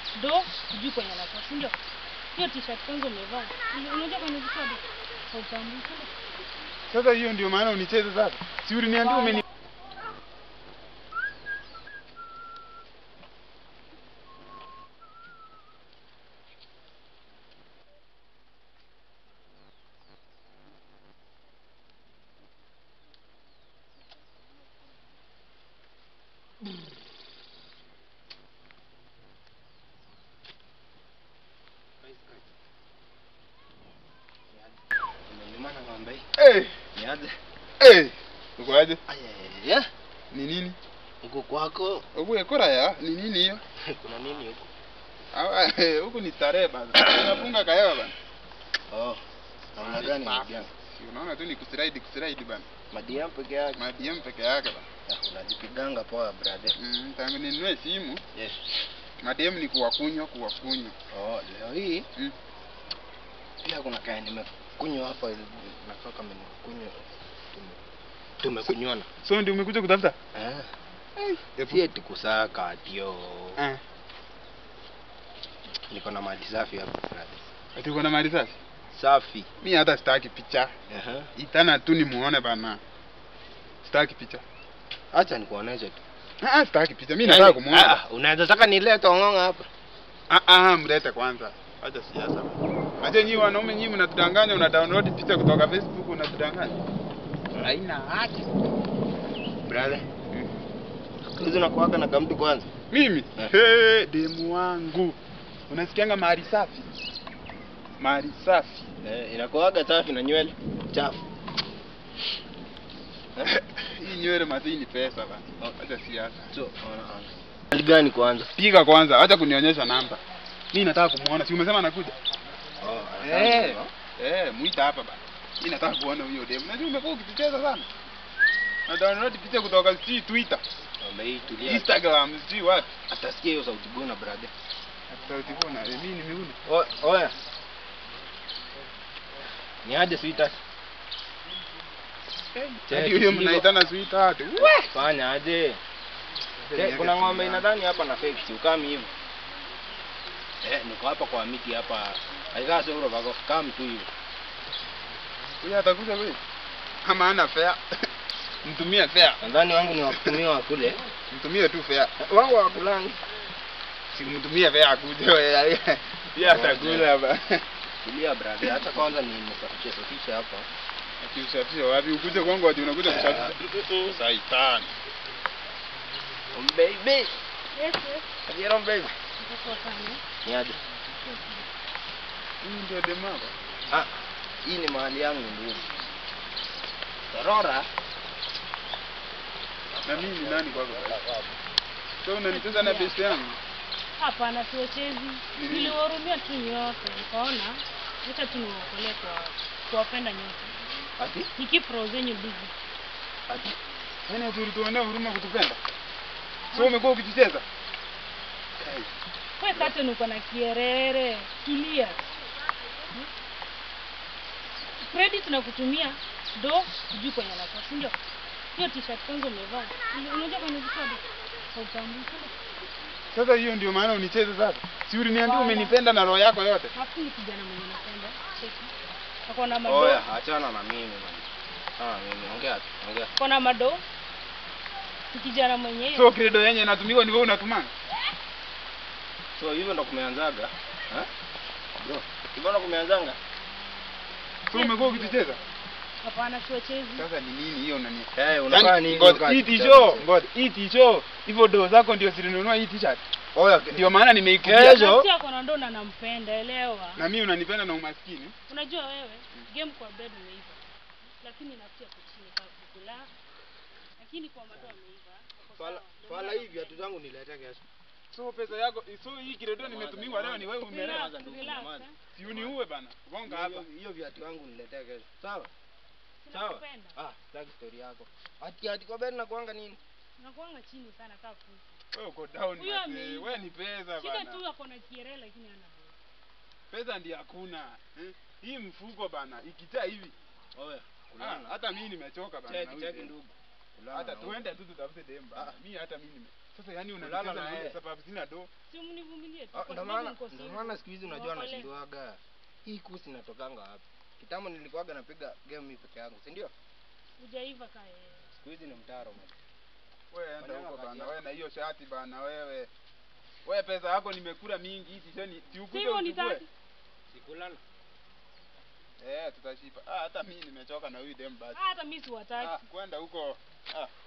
do sijui kwenye anakuwa si ndio hiyo t-shirt kwanza umevaa Unajua- unajua kwenye visoda hautambui si ndio? Sasa hiyo ndio maana unicheze sasa. Si uliniambia umeni Umenyumana ng'ombe hii. Eh, Niaje? eh. Uko aje? Ayaya. Ni nini? Huko kwako Uko ekora ya? Ni nini hiyo? kuna nini huko? Ah, eh, Huku ni starehe bana. Unafunga kahewa bana. Oh. Namna gani Safi. ndugu yangu? Si unaona tu ni kuslide kuslide bana. Madiam peke yake. Madiem peke yake bana. Ah, Unajipiganga poa brother. Mm, tangu ninunue simu, Yes. madem ni kuwakunywa kuwakunywa. Oh, leo hii Mm. pia kuna kaya nimekunywa hapa ili- nakaa kama nimekunywa. Tume- Tumekunywana. So ndio umekuja kutafuta? Eh. Ebu. Si eti kusaka atio. Eh. Niko na mali safi hapa brother. Ati uko na mali safi? Safi. Mi hata sitaki picha. Aha. Itana tu nimuone bana. Sitaki picha. Acha nikuoneshe tu. Ah, ah, sitaki picha. Mimi nataka kumuona. Ah, unaweza taka nilete ong'ong'a hapa. Ah, ah, mlete kwanza. Acha siasa. Acha nyinyi wanaume nyinyi mnatudanganya, una download picha kutoka Facebook unatudanganya. Haina haja. Brother. Siku hizi unakuwaga na kamtu kwanza. Mimi Eh. hey, demu wangu. Unasikianga mahali safi? Mahali safi. Eh, inakuwaga safi na nywele chafu. Hii nywele mazii ni pesa bana. Acha siasa. So, ona ona. Hali gani kwanza? Piga kwanza, acha kunionyesha namba. Mimi nataka kumuona. Si umesema anakuja? Oh, Eh. Eh, muita hapa bana. Mimi nataka kuona huyo demu. Najua umekuwa ukicheza sana. Na download picha kutoka si Twitter, Ng'ombe hii tulia. Instagram, si wapi. Atasikia hiyo sauti gona brother. Sauti kuna, eh, mimi nimeuna. O, oya. Ni aje sweetheart? Check Hadi huyo hivyo. mnaitana sweetheart. Fanya aje? Che, kuna ng'ombe inadhani hapa na fake si ukami hivyo. Eh, niko hapa kwa miti hapa. Aikaa sio bako kam tu hivyo. Huyo atakuja wewe. Kama ana fare. Mtumie fare. Nadhani wangu ni wakutumia wa kule. Mtumie tu fare. Wangu wa kulangi. Simtumie fare akuje wewe. Pia atakula ba. Tulia brother, hata kwanza ni nisafishe safishe hapa. Akiusafisha wapi? Ukuje kwangu ati unakuja kusafisha. Saitan. Um, baby. Yes, yes. Ajero baby. Nitakuwa sana. Ni aje? Hii ndio demu wako. Ah, hii ni mahali yangu ndugu. Torora. Na mimi ni nani kwako? So unanicheza na best yangu. Hapana, siwachezi. nini? Niliwahurumia tu nyote, nikaona acha tu niwaokolee kwa kuwapenda nyote. Ati? Nikeep roho zenyu busy. Ati? Yaani ati ulituonea huruma kutupenda. So umekuwa ukijicheza? Kai. We kate uko na kierere, tulia. Hmm? Credit na kutumia do sijui kwenye anakuwa, si ndio? Hiyo t-shirt kwanza umevaa. Unajua kwenye visoda hautambui, si ndio? Sasa hiyo ndio maana unicheze sasa. Si uliniambia umenipenda na roho yako yote. Hafu ni kijana mwenye napenda. Cheki. Ako na mado. Oya, achana na mimi man. Ah, mimi ongea tu, ongea. Ako na mado. Ni kijana mwenye So credo yenye inatumika ni wewe unatumanga. So hivyo ndo kumeanzaga? Ha? Bro, hivyo ndo kumeanzanga? So umekuwa ukijicheza? hapana siwachezi. Sasa ni nini hiyo unani? Eh, unakaa Yaani, nini? ngoja, wakati Hii kucheza? tisho, ngoja, hii tisho, hivyo doo zako ndio zilinunua hii t-shirt. Oya, Ndio maana nimeikubia. Kesho. Nafsi yako na ndo na nampenda, elewa. Na mimi unanipenda na umaskini. Unajua wewe game kwa bed umeiva, lakini nafsi yako chini kwa kukula, lakini kwa mado ameiva. ako Fala, sawa. Ndio fala maana hivi viatu zangu nilete kesho. So pesa yako, so hii kiredo nimetumiwa leo ni wewe Relax, umelea. Nyamaza ndugu, relax, nyamaza. eh. Si uniue bana. Gonga hapa. Hiyo- Hiyo viatu yangu niletee kesho. Sawa? Sawa. Nakupenda. Ah, sitaki story yako. Ati ati kwa bed nakuanga nini? Unakuanga chini sana kaa kuku. Wewe uko down Huyo basi. ameiva. Wewe ni pesa Shida bana. tu ako na kiere lakini hana pesa. Pesa ndiyo hakuna. Eh? Hii mfuko bana, ikijaa hivi. Oya, Ah, kulana. hata mimi nimechoka bana. na Cheki huyu cheki demu. ndugu. Kulana Hata na huyu. tuende tu tutafute demu bana. Ah. Mimi hata mimi nime. Sasa yani Kulala unanicheza na na yeye. yeye sababu sina do. Si mnivumilie tu. Ah, kwa Ndio sababu maana niko ndio single. maana siku hizi unajua Niwaokolee. nashindwaga. Hii kusi inatokanga wapi? Kitambo nilikuwaga napiga game mimi peke yangu, si ndio? Hujaiva kae. Siku hizi ni mtaro man. Wewe enda Fanyanga huko kazi bana, yako. wewe na hiyo shati bana wewe. Wewe pesa yako nimekula mingi hizi sheni si ukuje Sio uchukue. nitaki. Sikulala. Eh, tutashipa. Ah, hata mimi nimechoka na huyu dem basi. Hata mimi siwataki. Ah, kwenda huko. Ah.